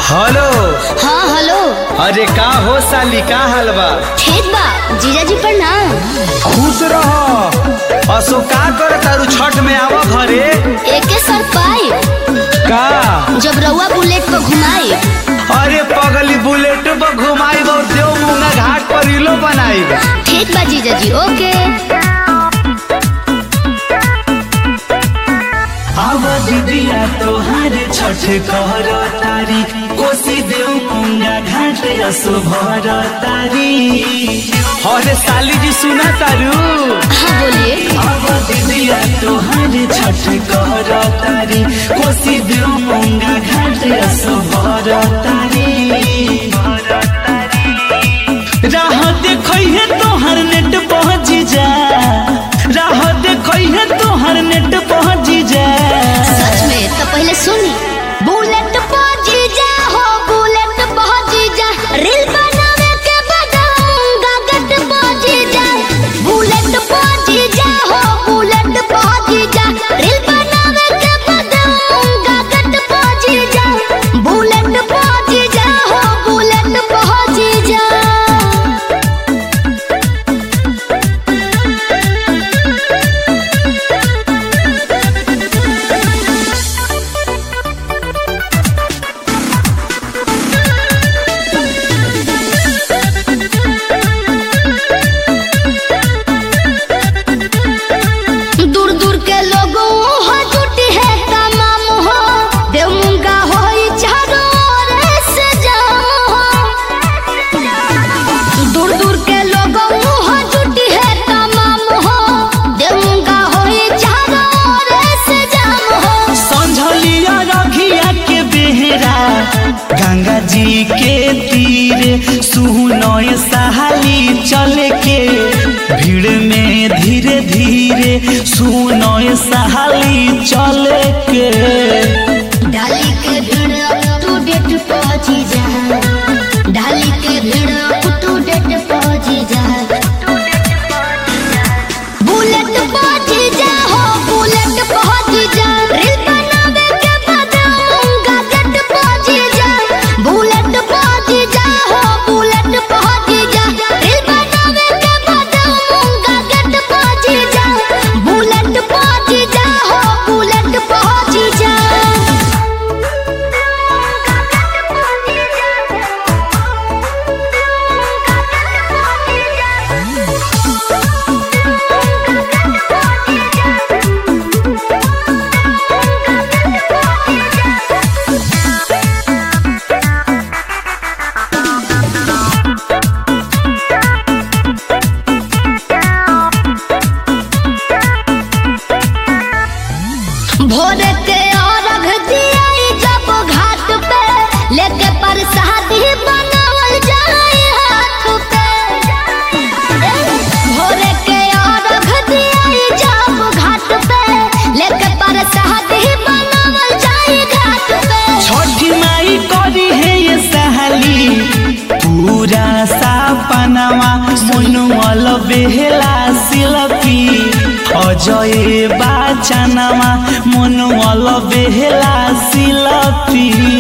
hello हाँ hello अरे का हो साली का हाल बा ठीक बा जीजाजी प्रणाम खुश रह असो का कर तारू छठ में आवा घरे एके सर पाई का जब रउआ बुलेट पर घुमाई अरे पगली बुलेट पर घुमाई और देव मुंगा घाट पर इलो बनाई ठीक बा जीजाजी ओके आव दिदिया तोहार छठ कर तारी कोसी देव मुंगा घाट असो भर तारी अरे साली जी सुना तारू हाँ बोलिए आव दिदिया तोहार छठ कर तारी कोसी देव मुंगा घाट असो भर तारी राह देखै है तोहर नेट पहुँच जा राह देखै है तोहर नेट पहुँच जा सच में तो पहले सुनी बुलेट पर जीजा हो बुलेट पर जीजा रील बनावे के बदाऊंगा गट पर जीजा बुलेट पर जीजा हो बुलेट पर जीजा रील बनावे के बदाऊंगा गट पर जीजा बुलेट पर जीजा हो बुलेट पर जीजा दूर दूर के लोगों हो जुटी है तमाम हो देव मुंगा हो चारों ओर से जाम हो दूर दूर के लोगों हो जुटी है तमाम हो देव मुंगा हो चारों ओर से जाम हो संझलिया रघिया के बेहरा गंगा जी के तीर सुनय सहाली चले के भीड़ में धीरे धीरे सुनय सहाली चले के डाली के भीड़ अप टू डेट पहुंची जा डाली के भीड़ अप टू डेट पहुंची जा बुलेट पहुंची जा हो बुलेट पहुंची जा रील बनावे के बताऊंगा गट पहुंची जा बुलेट पहुंची जा हो बुलेट पहुंची जा रील बनावे के बताऊंगा गट पहुंची जा बुलेट पहुंची जा हो बुलेट पहुंची जा भोर के अर्घ दियाई जब घाट पे लेके प्रसादी बनावल जाए हाथ पे भोर के अर्घ दियाई जब घाट पे लेके प्रसादी बनावल जाए घाट पे छठी माई करी है ये सहाली पूरा सापनावा मुनुअल बेहला सिलपी अजय बाचनावा मुनुअल बेहला सिलपी